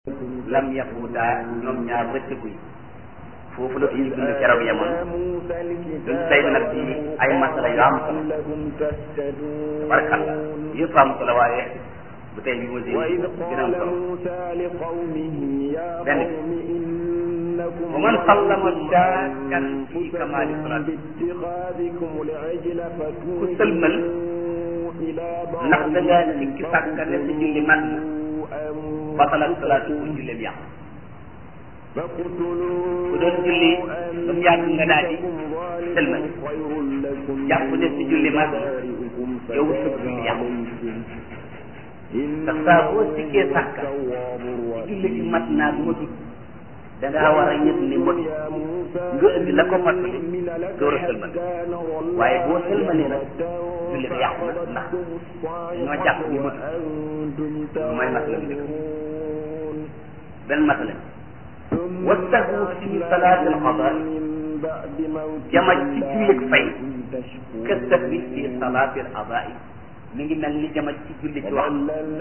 lam yaquuta ñoom ñaar rëccëguñ foofu la suñu bind keroog yemoon duñ tey nag ci ay masala yu am solo tabarakalla yëpp am solo waaye bu tey bi ma si dina am solo benn wa man sallama shakkan fi kamaali salaat ku sëlmal ndax da ngaa sikki sàkka ne sa julli mat na batalat salaatu ku julleem yàqu ku doon julli ba mu yàgg nga daal di sëlmal jàpp ne si julli mat na yow sa julli yàqu ndax saa boo sikkee sàkka si julli gi mat naa du matut da ngaa war a yëg ni mot nga indi la ko mottali door a sëlmal waaye boo sëlmalee nag julli ga yàqu na ndax ñoo jàpp ni matut lu may masala bi dëkk benn masala wastahu fi salaat al qada jamaj ci jullit fay këstat bi fi salaat al adaa mi ngi mel ni jamaj ci julli ci wax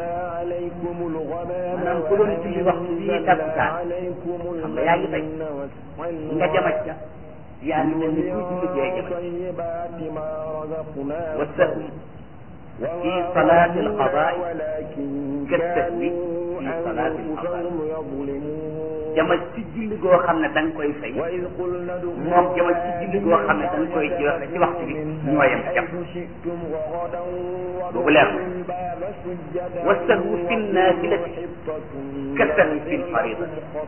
maanaam ku doon julli waxtu bii takkusaan xam nga yaa ngi fay nga jamaj ca yaa ngi mel ni kuy julli jee jamaj wastahu fi salaat al qadaa këstat bi fi salaat al adaa jama ci julli goo xam ne da nga koy fay moom jama ci julli goo xam ne da nga koy joxe ci waxtu bi ñoo yem jam boobu leer wastahu fi naafilati kasahu fi farida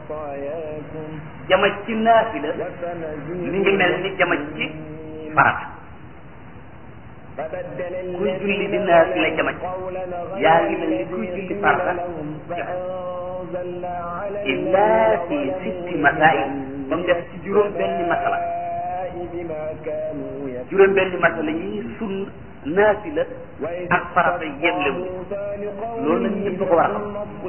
jama ci naafila mi ngi mel ni jama ci farata kuy julli di naafila jama ci yaa ngi mel ni kuy julli farata jama illa fi sitti masail ba mu def ci juróom benni masala juróom benni masala yi sun naafila ak farata yemlewu loolu nag ñëpp ko war a xam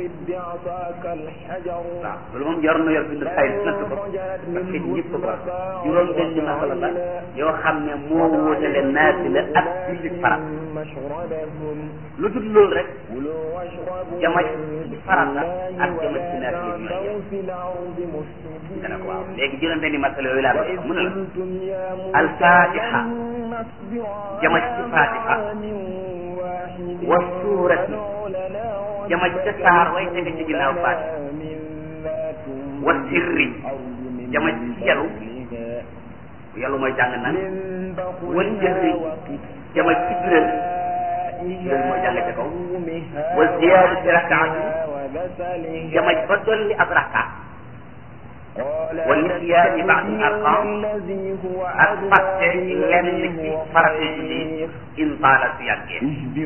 waaw loolu moom yor na yor bind say natt ko parce que ñëpp ko war a juróom benni masala la yoo xam ne moo wóotale naafila ak julli farata lu dul loolu rek jamaj ci farata ak jamaj ci naafila bi ñooy yem dana ko waaw léegi juróom benni masala yooyu laa bëgg mu ne la alfatiha jamaj ci fatiha wa suurati jamaj ca saar way tege ci ginnaaw fatiha wa sirri jamaj ci yalu yalu mooy jàng nan wal jëhri jamaj ci biral biral mooy jàng ca kaw wa ziyaadati rakaati jamaj ba dolli ab rakaat wa nisyaani baadi arqam ak fàtte lenn ci farate julli in taala su yàggee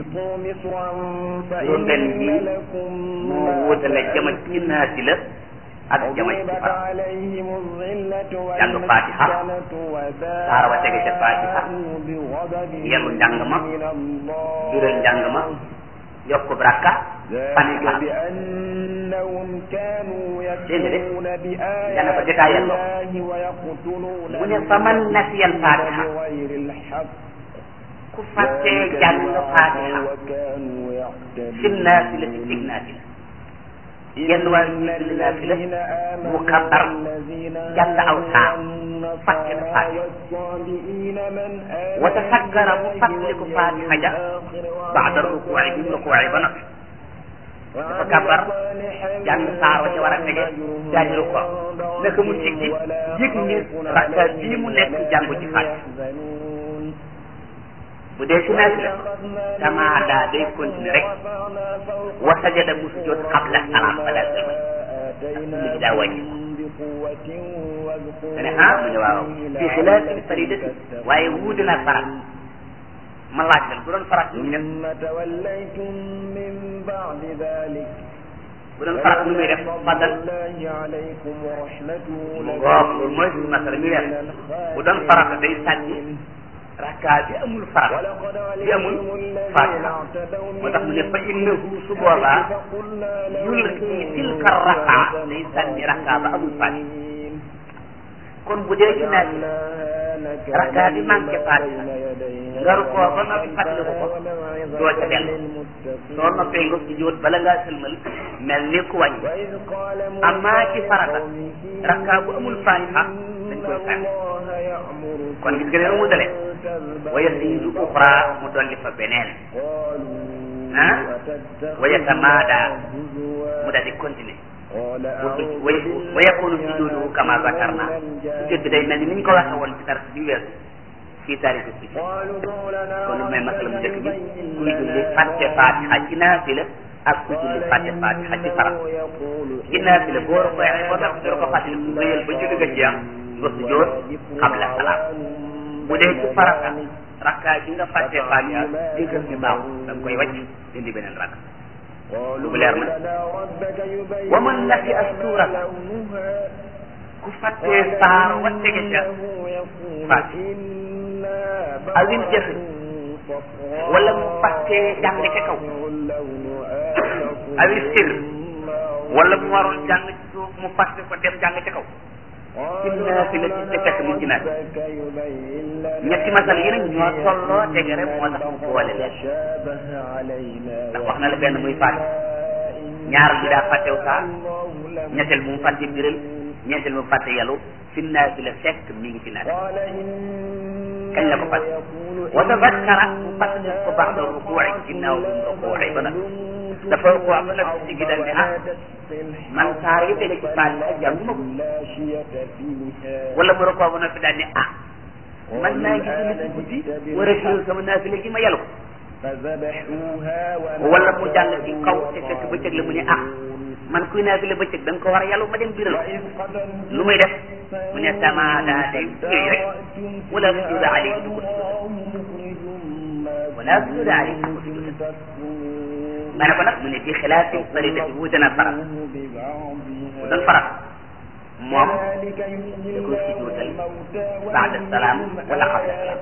juróom benn yi moo wóotale jamaj ci naafila ak jamaj ci farata jàng fatiha saar wa tege ca fatiha yelu njàng ma jural njàng ma yokk braka fatiha dégg nga de nga ne ko détaillé ko mu ne fa man nasiyal fatiha ku fàttee jàng fatiha fi naafila ci cig naafila genn waaye ñu julli naafila mu kabar jàng aw saar fàtte na fatiha wa tasakkara mu fàttaliku fatiha ja baada rukuuci bi mu rukuuci ba noppi dafa kabar jàng saar wa ca war a tege daal di rukkoo naka mu siggi yëg ni rakka bii mu nekk jàngu ci fatiha bu dee ci naafila tamaada day continuer rek wa sajada mu sujjoot qabla salaam balaa sëlmal ndax julli gi daa wàññi nga ne ah mu ne waaw fi xilaafi faridati waaye wuute naag farat ma laaj leen bu doon farat nu muy def bu doon farat nu muy def fadal mu ngoog loolu mooy suñu masala mi def bu doon farata day sànni rakka bi amul farat bi amul fatiha moo tax mu ne fa innahu su boobaa yulqi tilka rakka day sànni rakka ba amul fatiha kon bu dee ci naaj rakka bi manqué fatiha nga rukoo ba noppi fàttaliku ko doo ca dellu soo noppee nga sujjóot bala ngaa sëlmal mel ni ku wàññi amaa ci farata rakka bu amul fatiha dañ koy sànni kon gis nga ne mu dalee waya siidu uxra mu dolli fa beneen ah waya tamaada mu daal di continuer wa yakunu sujuduhu kama zakarna sujjóot bi day mel ni ni ñu ko waxe woon ci tar bi weesu fii taarixu si kon lu may masala mu njëkk bi kuy julli fàtte fatiha ci naafila ak kuy julli fàtte fatiha ci farat ci naafila boo ko waxee boo tax doo ko fàttali ku wéyal ba julli nga jeex nga sujjóot qabla salaam bu dee ci farata rakka bi nga fàtte fatiha digal bi baaxul da nga koy wàcc indi beneen rakk lu bu leer na wa man nasi asturata ku fàttee saar wa tege ca fàtte awil jëf wala mu fàttee jàng ca kaw awil sir wala mu waroon jàng ci suuf mu fàtte ko dem jàng ca kaw ci naafila ci te fekk mu ci naat ñetti masal yi nag ñoo tolloo tege rek moo tax mu boole leen ndax wax na la benn muy fàtte ñaar bi daa fàttew saa ñetteel mu fàtte biral ñeenteel mu fàtte yalu fi naafila fekk mi ngi ci naat kañ la ko fàtte wa tazakkara mu fàtte ko baax da rukuuci ginnaaw bi mu rukuuci ba nag dafa rukuuc ba nag si gi dal ne ah man saar yi tege ci Fatiha jànguma ko wala mu rukuuc ba nag fi daal ne ah man maa ngi julli ci guddi war a firal sama naafila gi ma yalu wala mu jàng ci kaw te fekk bëccëg la mu ne ah man kuy naafila bëccëg da nga ko war a yàllu ma dem biral lu muy def mu ne tamaada day yooyu rek wala sujuda alayhi du ko wala sujuda alayhi du ko sujuda ma ne ko nag mu ne bi xilaafi farida bi wuute na farat bu doon farat moom da koy sujudal baada salaam wala qabla salaam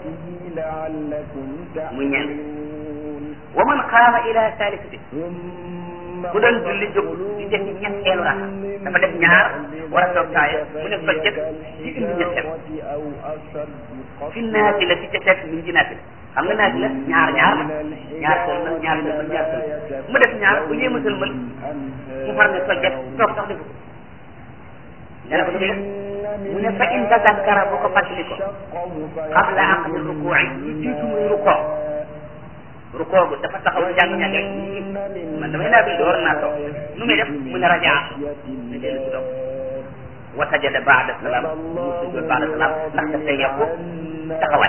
muy ñeent wa man qaama ila salisati bu doon julli jóg di def ñetteelu rak dafa def ñaar war a toog taaya mu ne fajjat ci indi ñetteel fi naati la ci ca fekk mi ngi ci naati la xam nga naati la ñaar ñaar la ñaar sëlmal ñaar sëlmal ñaar sëlmal mu def ñaar bu yéema sëlmal mu far ne fajjat toog sax defu nga ne ko dëgg mu ne fa in tazakkara bu ko fàttali ko qabla aqdi rukuuci lu jiitu muy rukoo rukoo gu dafa taxaw jàng ñàng rek man damay naa bi door naa toog nu muy def mu ne rajaa ne dellu si toog wa sajada baada salaam mu sujjoot baada salaam ndax daf lay yokku taxawaay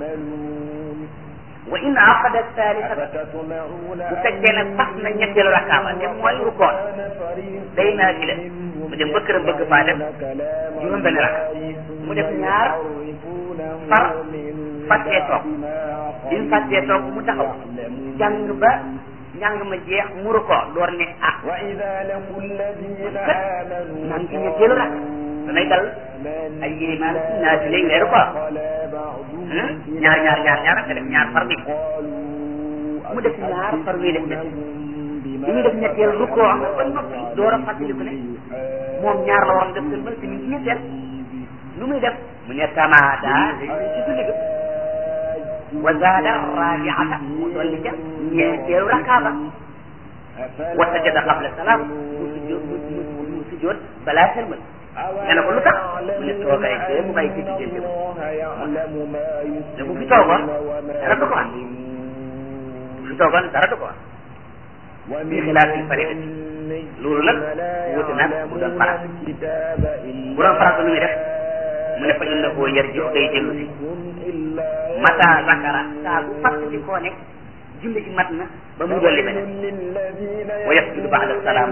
wa in aqada thalithata bu fekkee nag sax na ñetteelu rakkaaba te mooy rukoo day naa fi la mu dem ba këram bëgg faa def juróom benn rakk mu def ñaar far fàttee toog bi mu fàttee toog mu taxaw jàng ba njàng ma jeex mu rukoo door ne ah kat maa ngi ci ñetteelu rakk danay dal ay yéemaan naa fi lay weeru ko ñaar ñaar ñaar ñaar nga def ñaar far bi mu def ñaar far wi def ñett bi muy def ñetteel rukkoo am ba noppi door a fàttaliku ne moom ñaar la waroon def seen mën si ñu ci ñetteel lu muy def mu ne tamaada day ci julli ga wa zaada rabiata mu dolli ca ñeenteelu rakkaaba wa sajada qabla salaam mu sujjoot mu sujjoot balaa sëlmal nga ne ko lu tax mu ne toogaay bee mu bàyyi ci diggante ba te bu fi toogoon dara du ko am bu fi toogoon dara du ko am bi xilaaf yi farida loolu nag wuute nag bu doon farat bu doon farat nu muy def mu ne fa innahu yarji'u day dellu si mata zakara saa bu fàttali koo ne julli gi mat na ba muy dolli beneen wa yasjudu ba'da salaam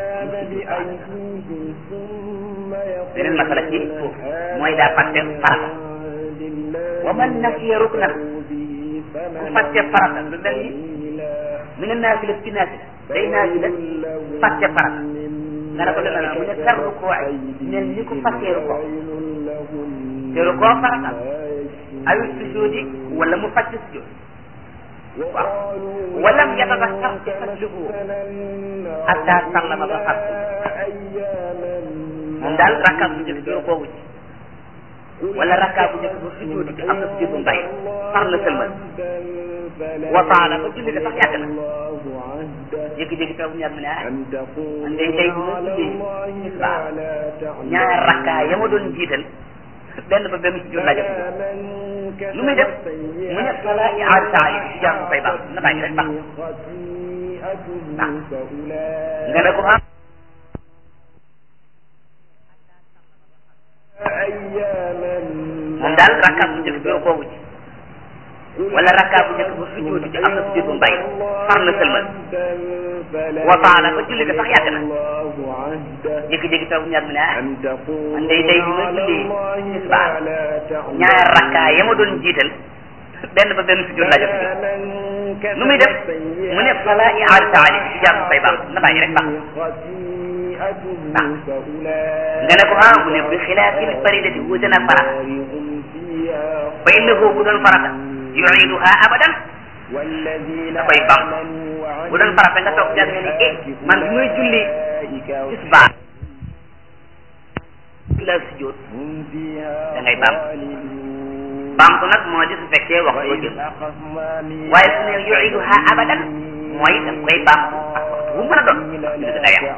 beneen masala ci foofu mooy daa fàtte farata wa man nasiya ruknan ku fàtte farata lu mel ni mu ne naafila ci naafila day naafila fàtte farata nga ne ko lu mel mu ne kar rukoo ay mel ni ku fàttee rukoo te rukoo farata awi sujudi wala mu fàtte sujud waaw walam yatadakkar ci fàttaliku hatta sallama ba fàtte moom daal rakkaat bu njëkk bi rukoo wu ci wala rakkaa bu njëkk ba sujjóot bi am na sujjóot bu mbay far la sëlmal wasaala ba julli ga sax yàgg na jékki-jékki taw bu ñaar mu ne ah man day tey bu ma julli tisbaar ñaar rakkaa ya ma doon jiital benn ba benn sujjóot laa jot lu muy def mu ne fala iaar taali bi jaar mu fay baax na bàyyi rek baax baax nga ne ko ah moom daal rakkaat bu njëkk bi kooku ci wala rakkaat bu njëkk ba sujjóot bi am na sujjóot bu mbay far la sëlmal wasaala ba julli ga sax yàgg na jékki-jékki taw ñaar mu ne ah man day tey bi ma julli tisbaar ñaar rakkaa ya ma doon jiital benn ba benn sujjóot laa jot lu muy def mu ne fala iaar taali bi jaar mu fay baax na bàyyi rek baax baax nga ne ko ah mu ne bi xilaafil faridati wuute na farata fa innahu bu doon farata yuiduha abadan da koy bam bu doon farata nga toog jàng ne eh man bi may julli tisbaar la sujjóot da ngay bam bamtu nag moo di su fekkee waxtu wa jël waaye su ne yuiduha abadan mooy da koy bamtu ak waxtu bu mën a doon ndax julli da yàqu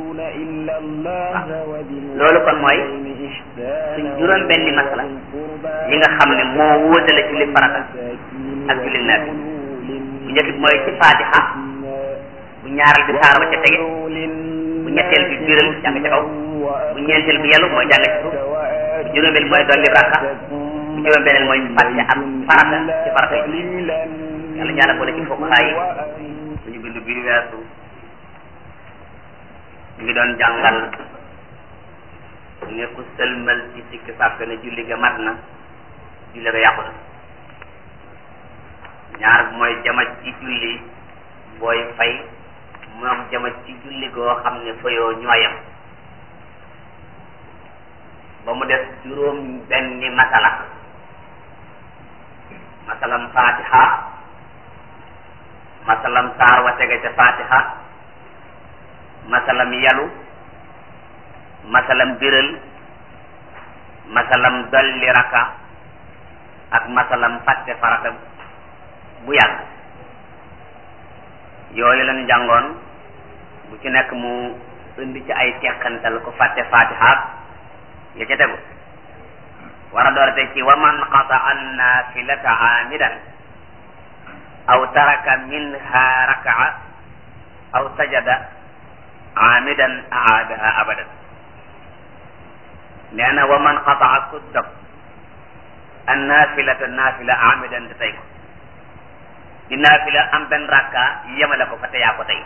loolu kon mooy suñ juróom benni masala yi nga xam ne moo wóotale julli farata ak julli naafi bu njëkk bi mooy ci fatiha bu ñaaral bi saar ba ca tege bu ñetteel bi biral jàng ca kaw bu ñeenteel bi yelu mooy jàng ci suuf bu juróomeel mooy dolli rakka bu juróom beneen mooy fàtte ak farata ci farata yi yàlla ñaala boole ci fuqahaa yi suñu bindu bi weesu ñu ngi doon jàngal ne ku sëlmal ci sikki sàkk ne julli ga mat na julli ga yàqu na ñaar mooy jamaj ci julli booy fay moom jamaj ci julli goo xam ne fayoo ñooyam ba mu def juróom benni masala masalam fatiha masalam saar wa tege ca fatiha masalam yalu masalam biral masalam dolli raka ak masalam fàtte farata bu yàgg yooyu lañu jàngoon bu ci nekk mu indi ci ay teqantal ko fàtte fatiha ya ca tegu war a doorate ci wa man qataa annafilata amidan aw taraka minha rakaa aw sajada amidan aadaha abadan nee na wa man qataa ku dog an naafilata naafila amidan te tey ko di naafila am benn rakka yemale ko fa te yaa ko tey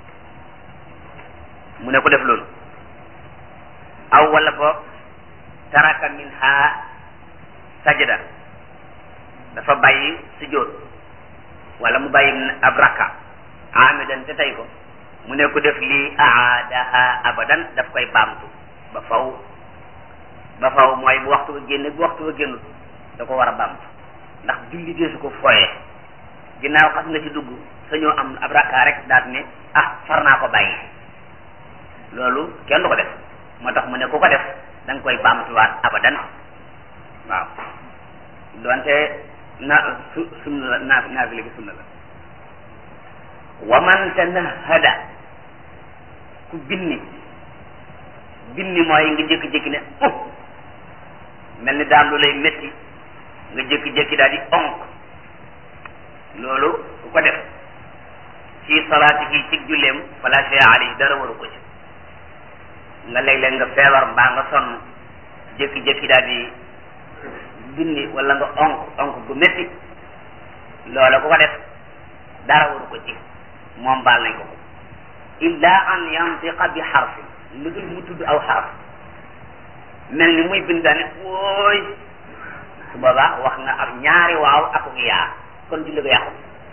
mu ne ko def loolu aw wala boog taraka minha sajada dafa bàyyi sujjóot wala mu bàyyi ab rakka amidan te tey ko mu ne ko def lii aadaha abadan daf koy baamtu ba faw ba faw mooy bu waxtu ba génne bu waxtu ba génnul da ko war a baamtu ndax julli dee su ko fooyee ginnaaw xas nga ci dugg sañoo am ab rakka rek daat ne ah far naa ko bàyyi loolu kenn du ko def moo tax mu ne ku ko def da nga koy baamtuwaat abadan waaw donte na su sunna la naa naafile bi sunna la wa man tanahada ku binni binni mooy nga jékki-jékki ne uh mel ni daam lu lay métti nga jékki-jékki daal di onk loolu ku ko def ci salaati yi ci julleem fala shay alayhi dara waru ko ci nga léeg-léeg nga feebar mbaa nga sonn jékki-jékki daal di binni wala nga onk onk gu métti loola ku ko def dara waru ko ci moom baal nañ ko ko illa an yantiqa bi xarfin lu dul mu tudd aw xaraf mel ni muy bind daane wooy su boobaa wax nga ak ñaari waaw ak yaa kon julli ko yàqu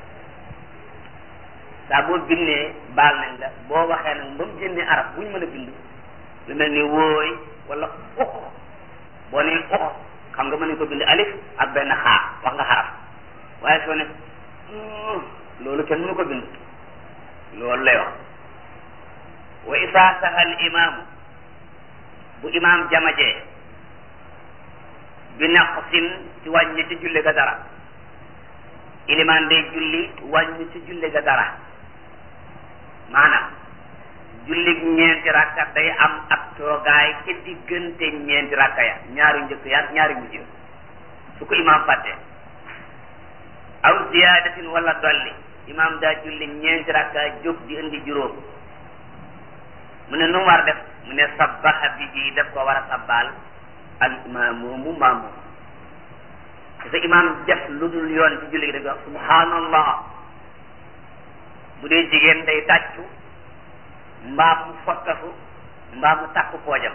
saa boo bindee baal nañ la boo waxee nag ba mu génnee araf bu ñu mën a bind lu mel ni wooy wala ux boo nee ux xam nga mën nañ ko bind alif ak benn xaar wax nga xaraf waaye soo ne loolu kenn mënu ko bind loolu lay wax wa isaa saha al imaamu bu imaam jamajee bi naqsin ci wàññi ci julli ga dara ilimaan day julli wàññi ci julli ga dara maanaam julli ñeenti rakka day am ab toogaay ci diggante ñeenti rakka ya ñaari njëkk ya ñaari mujj su ko imaam fàtte aw ziyaadatin wala dolli imaam daa julli ñeenti rakka jóg di indi juróom mu ne nu mu war def mu ne sabbaha bihi daf ko war a sabbaal al imaamu maamu te imaam def lu dul yoon ci julli gi da wax subhanallah bu dee jigéen day tàccu mbaa mu fottafu mbaa mu takk poojam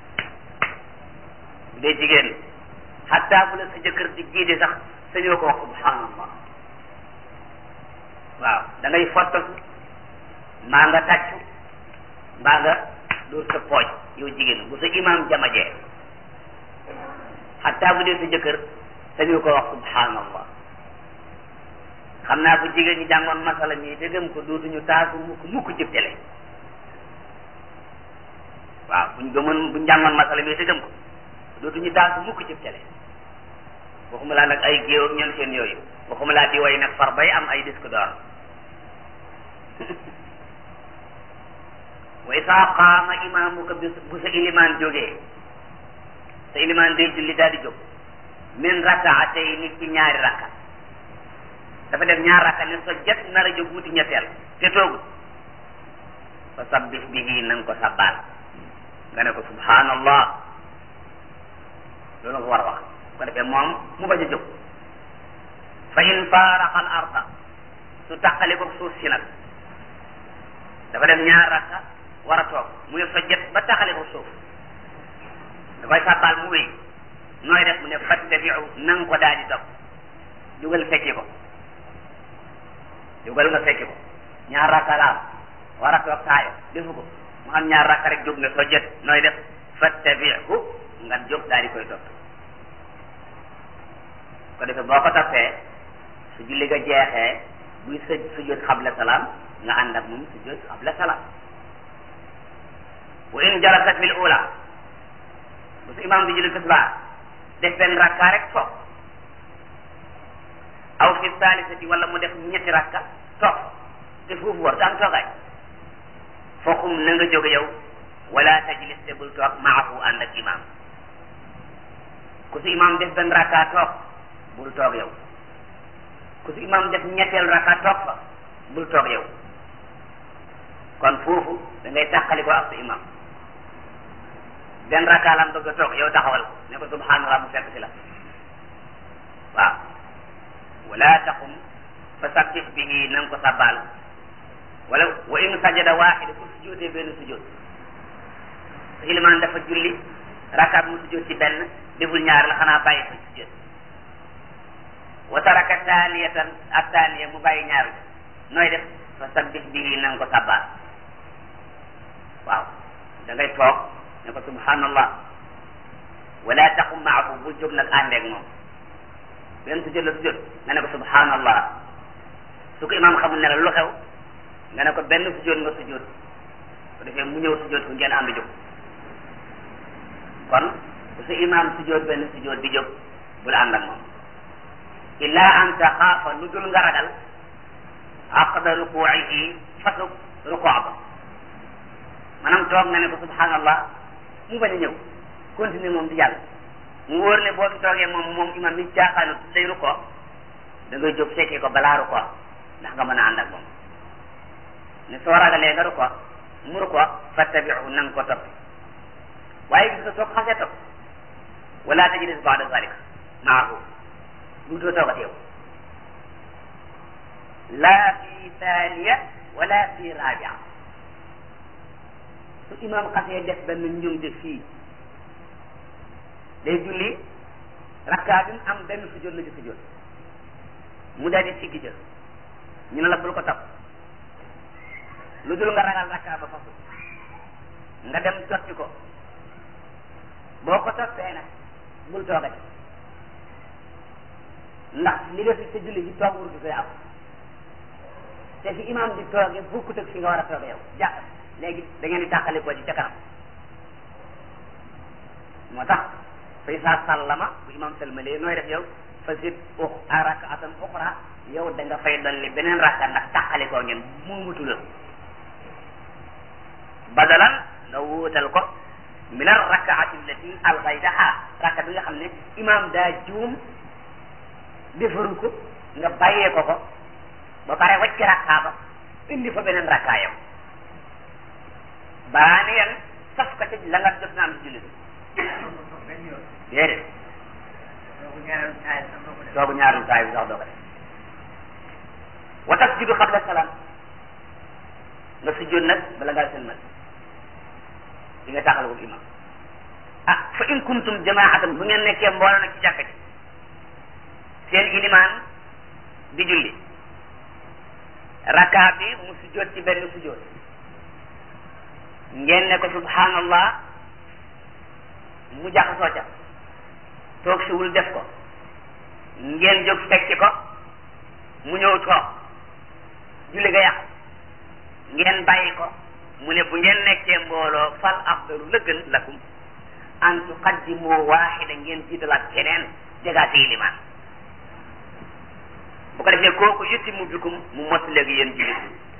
bu dee jigéen xataa bu la sa jëkkër di jiite sax sañoo ko wax subhanallah waaw da ngay fottafu mbaa nga tàccu mbaa nga dóor sa pooj yow jigéen bu sa imaam jamajee xataa bu dee sa jëkkër sañu ko wax subhanallah xam naa bu jigéen ñi jàngoon masala ñi te gëm ko dootuñu taasu mukk mukk cib télé waaw buñ gëmoon buñ jàngoon masala mi te gëm ko dootuñu taasu mukk cib télé waxuma laa nag ay géew ak ñoom seen yooyu waxuma laa di way nag far bay am ay disque d'or wa isaa qaama imaamuka bu sa ilimaan jógee sa ilimaan day julli daal di jóg min rakaatayni ci ñaari rakka dafa def ñaar rakka ne so jet nar a jóg wuti ñetteel te toogul fa sabbih bihi na nga ko sabbaal nga ne ko subhanallah loolu nga ko war a wax ko defee moom mu bañ a jóg fa in faaraqa al arda su taqali ko suuf si nag dafa def ñaar rakka war a toog mu ne so jet ba taqali ko suuf da koy sabbaal mu wéy nooy def mu ne fattabiu na nga ko daal di topp jugal fekki ko jugal nga fekki ko ñaar rakka la am war a toog taayo defu ko mu am ñaar rakka rek jóg nga soo jot nooy def fattabiu nga jóg daal di koy topp ko defee boo ko toppee su julli ga jeexee buy sëj sujjóot xabla salaam nga ànd ak moom sujjóot xabla salaam wa in jalasat fil ula bu su imam di julli tisbaar def benn rakka rek toog aw fi saalisati wala mu def ñetti rakka toog te foofu war am toogaay foxum na nga jóge yow wala tajlis te bul toog maahu ànd ak imam ku si imam def benn rakka toog bul toog yow ku si imam def ñetteel rakka toog fa bul toog yow kon foofu da ngay tàqali ko ak sa imam benn rakka lam bëgg a toog yow taxawal ko ne ko subhanallah mu fekk si la waaw wala taqum fa sabbih bihi na nga ko sabbaal wala wa in sajada waaxida ku sujjóotee benn sujjóot sa ilimaan dafa julli rakkaat mu sujjóot ci benn deful ñaar la xanaa bàyyi fa sujjóot wa taraka taaniyatan ak taaniya mu bàyyi ñaar bi nooy def fa sabbih bihi na nga ko sabbaal waaw da ngay toog ne ko subhanallah wala taqum maahu bul jóg nag àndeeg moom benn sujjóot la sujjóot nga ne ko subhanallah su ko imaam xamul ne la lu xew nga ne ko benn sujjóot nga sujjóot ko defee mu ñëw sujjóot ko ngeen ànd jóg kon bu sa imaam sujjóot benn sujjóot di jóg bul ànd ak moom illa an taxaafa lu dul nga ragal aqda rukuuihi fasug rukuu ba maanaam toog nga ne ko subhanallah mu bañ a ñëw continuer moom di jàll mu wóor ne boo fi toogee moom moom imam mi caaxaanu day rukkoo da ngay jóg fekkee ko balaa rukkoo ndax nga mën a ànd ak moom ne soo ragalee nga rukkoo mu rukkoo fattabiu na nga ko topp waaye gis nga soo ko xasee topp wala tajlis baada zalika maahu bu doo toogat yow la fi thaniya wala fi rabia su imam xasee def benn njumte fii day julli rakkaa bi mu am benn sujjóot la ci sujjóot mu daal di siggi jël ñu ne la bul ko topp lu dul nga ragal rakkaa ba fasu nga dem totti ko boo ko toppee nag bul toogati ndax li nga fi sa julli ci toog wurdu koy am te fi imam di toogee bokkut ak fi nga war a toogee yow jàpp léegi da ngeen di tàqali ko ci ca kanam moo tax fa fa isa sallama bu imam salmalee nooy def yow fa zid u rakaatan uxra yow da nga fay dolli beneen rakka ndax tàqalikoo ngeen muumutu la badalan nga wuutal ko min ar rakaati allati algaytaha rakka bi nga xam ne imam daa juum defaru ko nga bàyyee ko ko ba pare wacc rakkaa ba indi fa beneen rakkaa yow baani yan saf ko ci la nga jot na am ci jullit déedéet soogu ñaareelu taay bi sax doo ko def wa tasjudu qabla salaam nga sujjóot nag bala ngaa sëlmal di nga taxal ko imam ah fa in kuntum jamaatan bu ngeen nekkee mbooloo nag ci jàkka ji seen ilimaan di julli raka bi mu sujjóot ci benn sujjóot ngeen ne ko subhanallah mu jaxasoo ca toog siwul def ko ngeen jóg fekki ko mu ñëw toog julli ga yàqu ngeen bàyyi ko mu ne bu ngeen nekkee mbooloo fal afdalu la gën lakum an tuqaddimu waaxida ngeen jiitalaat keneen jegaate ilimaan bu ko defee kooku yutimu bikum mu mott léegi yéen jullit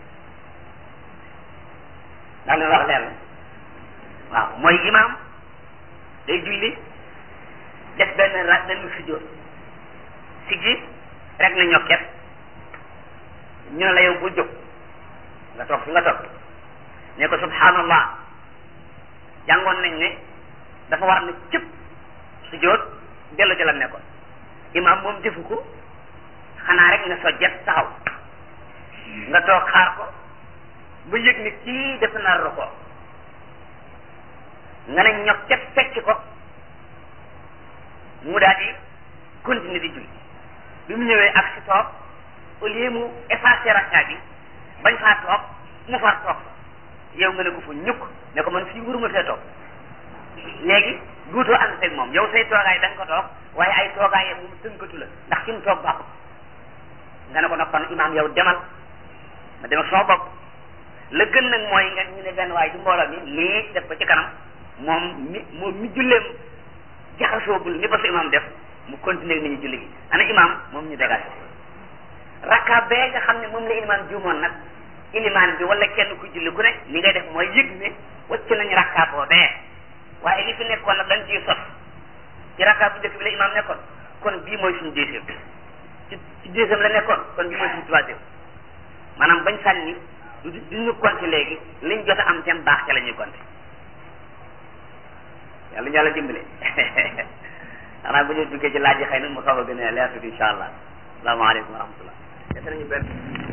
ndax li wax leer la waaw mooy imaam day julli def benn ra benn sujjóot siggi rek na ñokket ñu ne la yow bul jóg nga toog fi nga toog ne ko subhanallah jàngoon nañ ne dafa war na cëpp sujjóot dellu ci la nekkoon imaam moom defu ko xanaa rek nga sojjet taxaw nga toog xaar ko ba yëg ni kii def na ko nga ne ñokket fekk ko mu daal di continuer di julli bi mu ñëwee ak si toog au lieu mu effacer rakka bi bañ faa toog mu far toog yow nga ne ko fu ñukk ne ko man fii wuruma fee toog léegi duutoo ànd seeg moom yow say toogaay da nga ko toog waaye ay toogaay moom tënkatu la ndax fi mu toog baaxut nga ne ko nag kon imaam yow demal ma dem ak sama bopp la gën nag mooy nga ñu ne benn waay ci mbooloo mi lii def ko ci kanam moom mi moom mi julleem jaxasoogul ni ba su imaam def mu continuer nit ñi julli gi ana imaam moom ñu dégagé rakka bee nga xam ne moom la ilimaan juumoon nag ilimaan bi wala kenn ku julli ku ne li ngay def mooy yëg ne wacc nañu rakka boobee waaye li fi nekkoon nag dañ ciy sos ci rakka bu njëkk bi la imaam nekkoon kon bii mooy suñu deuxième ci ci deuxième la nekkoon kon bii mooy suñu troisième maanaam bañ sànni du du ñu compter léegi liñ jot a am seen baax ca la ñuy compter yàlla ñu yàlla dimbale xanaa bu ñu duggee ci laaj yi xëy na mu xaw a gën a leer tuuti incha allah salaamaaleykum wa rahmatullah def nañu benn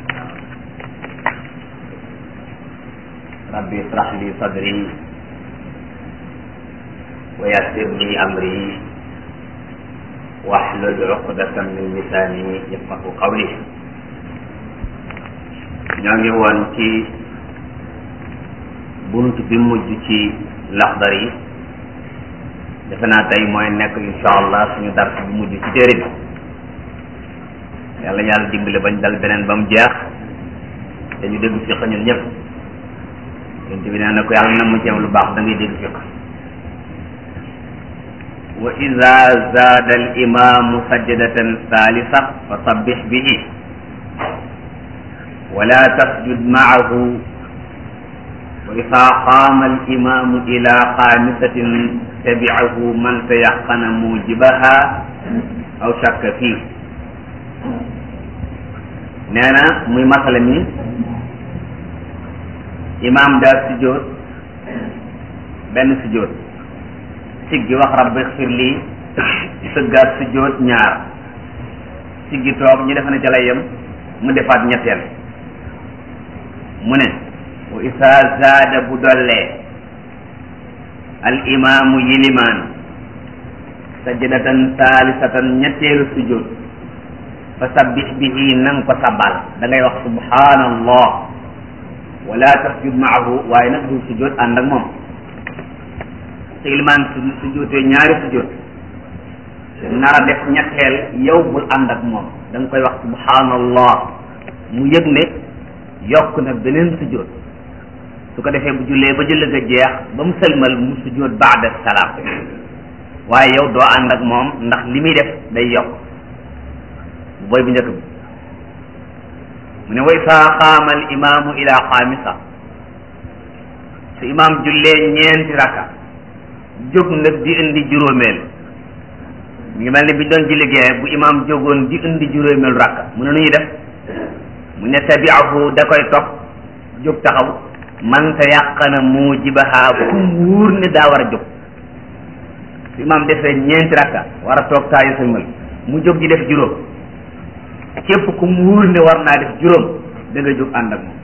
rabbi israh li sadri wa yassir li amri wahlul uqdatan min lisani yafqahu qawli ñoo ngi woon ci bunt bi mujj ci laxdar yi defe naa tey mooy nekk insha allah suñu dars bu mujj ci téere bi yàlla yàlla dimbale bañ dal beneen ba mu jeex te ñu dégg fiq ñun ñëpp yonent bi nee na ko yàlla na mu ceew lu baax da ngay dégg fiq wa ida zaada al imamu sajdatan thalitha fa sabbih bihi wala tasjud maahu wa ida qaama al imamu ila xaamisatin tabicahu man tayaqana mujibaha aw shakka fii nee na muy masala mi imaam daal sujjóot benn sujjóot siggi wax rabbi xfir lii sëggaat sujjóot ñaar siggi toog ñu defe ne ca lay yem mu defaat ñetteel mu ne wa isa zaada bu dollee al imaamu yilimaan sajdatan saalisatan ñetteelu sujjóot fa sabbih bihi nang ko sabal da ngay wax subhanallah wala tasjud maahu waaye nag du sujjóot ànd ak moom te ilimaan su sujjóotee ñaari sujjóot nar a def ñetteel yow bul ànd ak moom da nga koy wax subhanallah mu yëg ne yokk na beneen sujjóot su ko defee bu jullee ba julli ga jeex ba mu sëlmal mu sujjóot baada salaam waaye yow doo ànd ak moom ndax li muy def day yokk booy bu njëkk bi mu ne way saa xaama al imaamu ila xaamisa su imaam jullee ñeenti rakka jóg nag di indi juróomeel mu ngi mel ni bi doon julli gee bu imaam jógoon di indi juróomeel rakka mu ne nu ñuy def mu ne tabiahu da koy topp jóg taxaw man te yàqana mujibaha ku mu wóor ne daa war a jóg su imaam defee ñeenti rakka war a toog taayu sëlmal mu jóg di def juróom képp ku mu wóor ne war naa def juróom da nga jóg ànd ak moom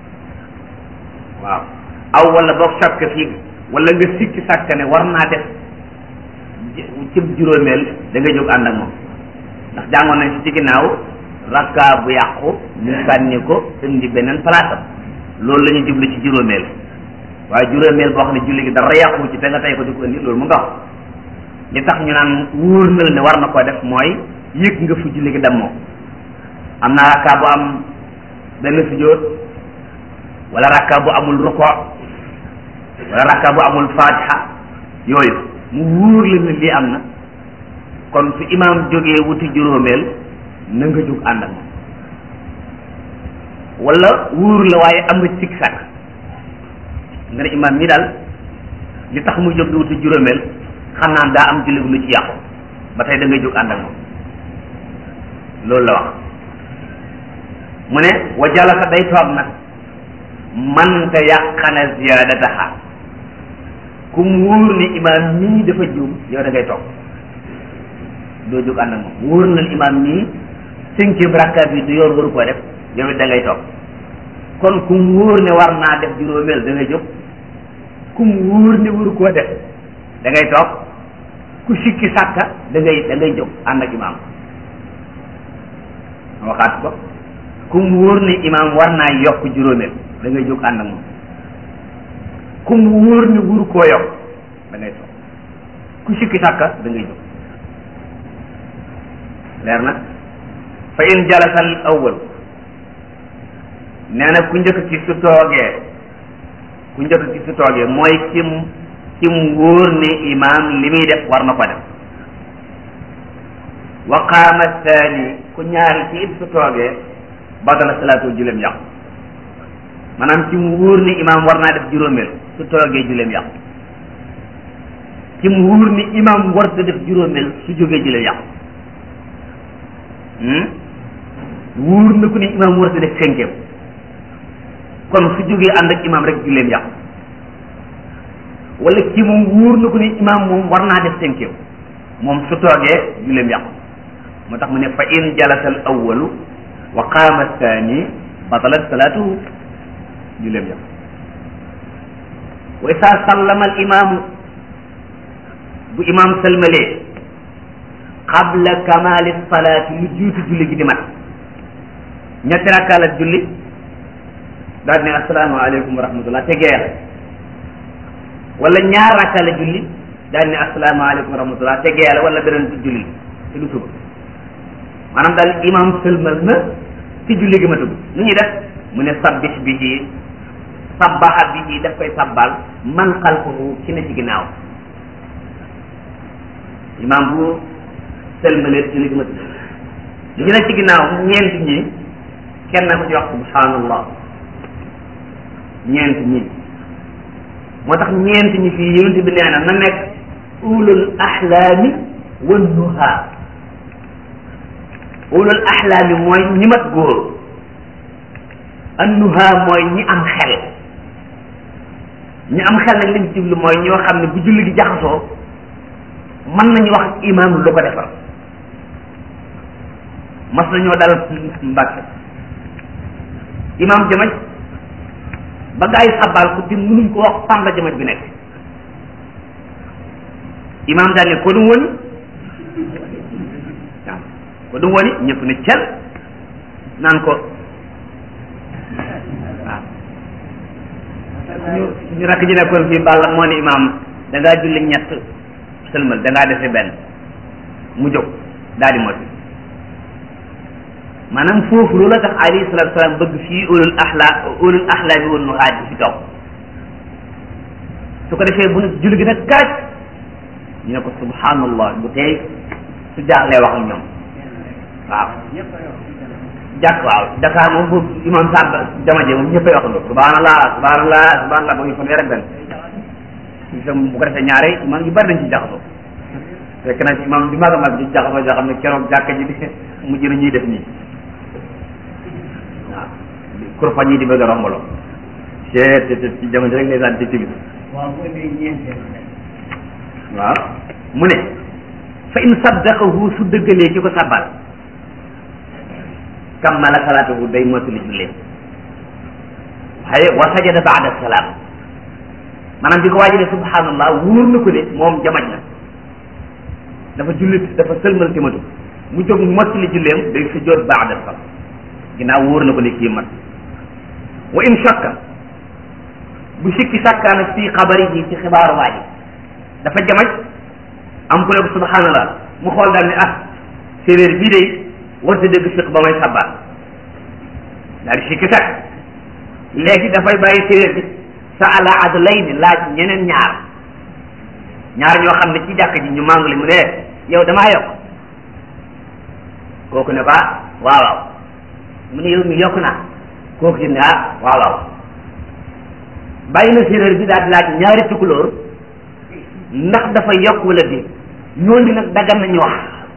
waaw aw wala boog sàkk fii wala nga sikki sàkk ne war naa def cëb juróomeel da nga jóg ànd ak moom ndax jàngoon nañ ci ci ginnaaw rakka bu yàqu ñu sànni ko indi beneen place am loolu la ñu jublu ci juróomeel waaye juróomeel boo xam ne julli gi dara yàqu ci te nga tey ko di ko indi loolu mu nga wax li tax ñu naan wóor na la ne war na koo def mooy yëg nga fu julli gi dem moom am na rakka bu am benn sujjóot wala rakka bu amul ruko wala rakka bu amul fatiha yooyu mu wóor la ne lii am na kon su imaam jógee wuti juróomeel na nga jóg ànd ak moom wala wóor la waaye am nga sikk sàkk nga ne imaam mi daal li tax muy jóg di wuti juróomeel xam naa daa am julli lu ci yàqu ba tey da ngay jóg ànd ak moom loolu la wax mu ne wa jalasa day toog nag man te yàqana ziyadataha ku mu wóor ni imaam mii dafa juum yow da ngay toog doo jóg ànd ak moom wóor na imaam mii cinquième rakka bi du yoon waru koo def yow it da ngay toog kon ku mu wóor ne war naa def juróomeel da ngay jóg ku mu wóor ne waru koo def da ngay toog ku sikki sàkka da ngay da ngay jóg ànd ak imaam waxaat ko ku mu wóor ne imaam war naa yokk juróomeel da ngay jóg ànd ak moom ku mu wóor ne wuru koo yokk da ngay toog ku sikki sàkka da ngay jóg leer na fa in jalasal awwal nee na ku njëkk ci su toogee ku njëkk ci su toogee mooy kim kim wóor ne imaam li muy def war na ko def wa qaama thani ku ñaari ci it su toogee badala salaatu juleem yàqu maanaam ci mu wóor ni imaam war naa def juróomeel su toogee juleem yàqu ci mu wóor ni imaam war da def juróomeel su jógee juleem yàqu wóor na ku ni imaam war da def cinquième kon su jógee ànd ak imaam rek juleem yàqu wala ci moom wóor na ku ni imaam moom war naa def cinquième moom su toogee juleem yàqu moo tax mu ne fa in jalasa al awalu wa qaama thani batalat salaatuhu juleem yàqu wa isa sallama al imaamu bu imaam salmalee qabla kamali salaati lu jiitu julli gi di mat ñetti rakkaa la julli daal ne assalaamu aleykum wa rahmatullah te geer wala ñaar rakkaa la julli daal ne assalaamu aleykum wa rahmatullah te geer wala beneen julli te du suba maanaam daal imaam sëlmal na ci julli gi matagul nu ñuy def mu ne sabbih bihi sabbaha bihi daf koy sabbal man xalfahu ki ne ci ginnaaw imaam bu sëlmalee julli gi matagul li ne ci ginnaaw ñeent ñi kenn na ko ci wax subhanallah ñeent ñi moo tax ñeent ñi fii yonent bi nee na na nekk ulul ahlaami wan nuha ulul ahlaami mooy ñi mat góor annuha mooy ñi am xel ñi am xel nag liñ jublu mooy ñoo xam ne bu julli gi jaxasoo mën nañu wax imaam lu ko defar mas nañoo dal mbàkke imaam jamaj ba gaa yi sabal ko di mënuñ ko wax fan la jamaj bi nekk imaam daal ne ko dum woni waaw ko dum woni ñëpp ne cel naan ko waaw ñu ñu rakk ji nekkoon fii Balla moo ne imaam da ngaa julli ñett sëlmal da ngaa defe benn mu jóg daal di moti maanaam foofu loolu la tax alayhi salatu salaam bëgg fii ulul axla ulul axlaami woon nu xaaj ci kaw su ko defee bu nu julli gi nag kaaj ñu ne ko subhanallah bu tey su jaaxlee wax ak ñoom waaw jàkk waaw Dakar moom bu imam Samba jama je moom ñëppay wax loolu subhanallah subhanallah subhanallah ba ñu fan rek benn itam bu ko defee ñaare imam yu bari dañ ci jaxasoo fekk na ci imam bi mag a mag ci jaxasoo joo xam ne keroog jàkka ji di mujj na ñuy def nii waaw kurpañ yi di bëgg a rombaloo te te ci jamono rek ndeysaan ci timis waaw mu ne fa in saddaqahu su dëggalee ki ko sabbal kammala salaatahu day mottali jullee waaye wa sajada baada salaam maanaam bi ko waaji ne subhanallah wóor na ko ne moom jamaj na dafa jullit dafa sëlmal timatu mu jóg mottali julleem day sujjoot baada salaam ginnaaw wóor na ko ne kii mat wa in shakka bu sikki sàkkaana fii xabari ji ci xibaaru waa ji dafa jamaj am ku ne ko subhanallah mu xool daal ne ah séeréer bii day warta dégg fiq ba may sabbal daal di sikki sàkk léegi dafay bàyyi séeréer bi sa ala adlay ni laaj ñeneen ñaar ñaar ñoo xam ne ci jàkk ji ñu mànguli mu ne yow damaa yokk kooku ne ko ah waaw waaw mu ne yow mi yokk naa kooku ci ne ah waaw waaw bàyyi na séeréer bi daal di laaj ñaari tukulóor ndax dafa yokk wala déet ñooñu nag dagan nañu wax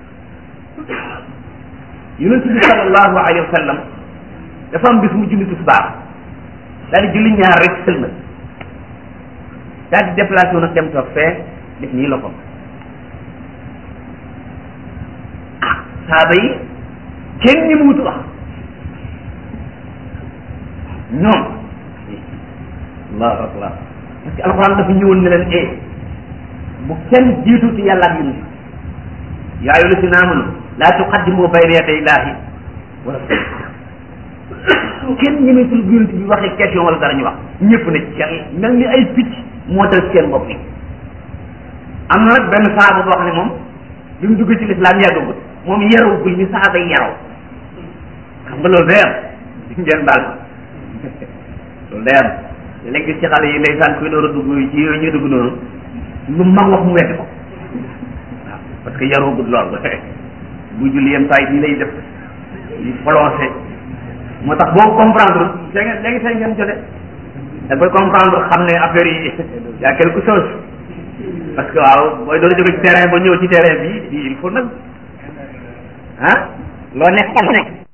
yonent bi sallallahu alayhi wa sallam dafa am bis mu julli tisbaar daal di julli ñaar rek sëlmal daal di déplacé wu nag dem toog fee def nii la ko ah saaba yi kenn ñi mu wut wax ñoom allahu akbar parce que alxuraan dafa ñëwoon ne leen eh bu kenn jiitu ci yàlla ak yonent yaa ayyuha llazina amanu laa tuqaddimu bayna yaday llaahi wa rasuulihi kenn ñemetul yonent bi waxee question wala dara ñu wax ñëpp ne ci mel ni ay picc moo dal seen bopp yi am na nag benn saaba boo xam ne moom bi mu dugg ci lislaam yàggagul moom yarawugul ni saaba yi yaraw xam nga loolu day am ngeen baal loolu day am léegi gis ci xale yi ndeysaan kuy door a dugg ci yooyu ñuy dugg noonu lu mag wax mu weddi ko waaw parce que yarawugul lool bu julli yem saa yi nii lay def yi prolongé moo tax boo comprendre see ngeen léegi see ngeen jote da koy comprendre xam ne affaire yi y a quelque chose parce que waaw booy doon jóge ci terrain ba ñëw ci terrain bi il faut nag ah loo nekk xam nekk